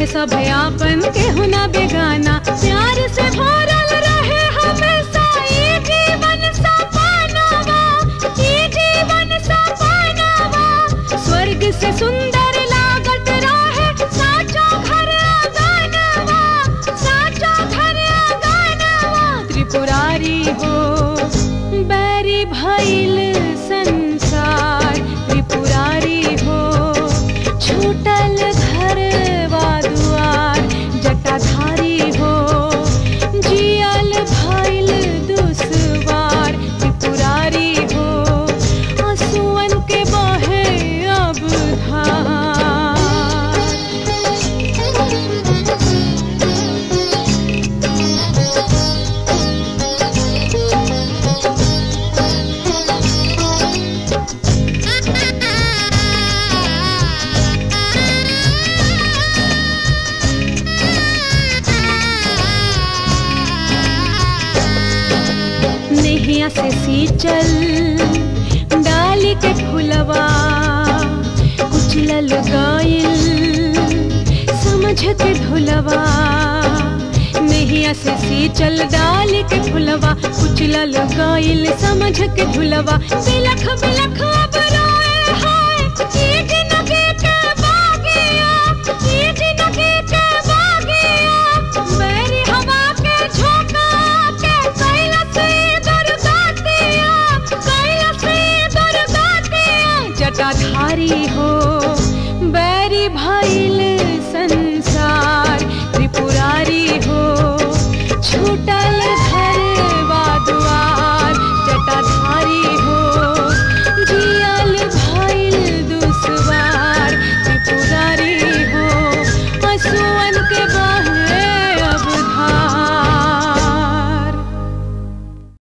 रहे सब आपन केहू ना बेगाना प्यार से भरल रहे हमेशा ई जीवन सपनावा ई जीवन सपनावा स्वर्ग से सुंदर लागत रहे साचो घर आंगनवा साचो घर आंगनवा त्रिपुरारी हो बैरी भइल संसार त्रिपुरारी हो छूटल घरवा दुआर जटाधारी हो जियल भइल दुसवार त्रिपुरारी हो आंसुअन के बहे अब धार नैया से सींचल डाली के फुलवा कुचलल गाइल समझ के ढोलवा नैया से सींचल डाली के फुलवा कुचलल गाइल समझ के ढोलवा बिलख बिलख अब रोए हाय ई जिंदगी के बागिया ई जिंदगी के बागिया मेरी हवा के झोंका के कैलाश दुर्गातिया कैलाश दुर्गातिया जटाधारी हो बैरी भइल संसार त्रिपुरारी हो छूटल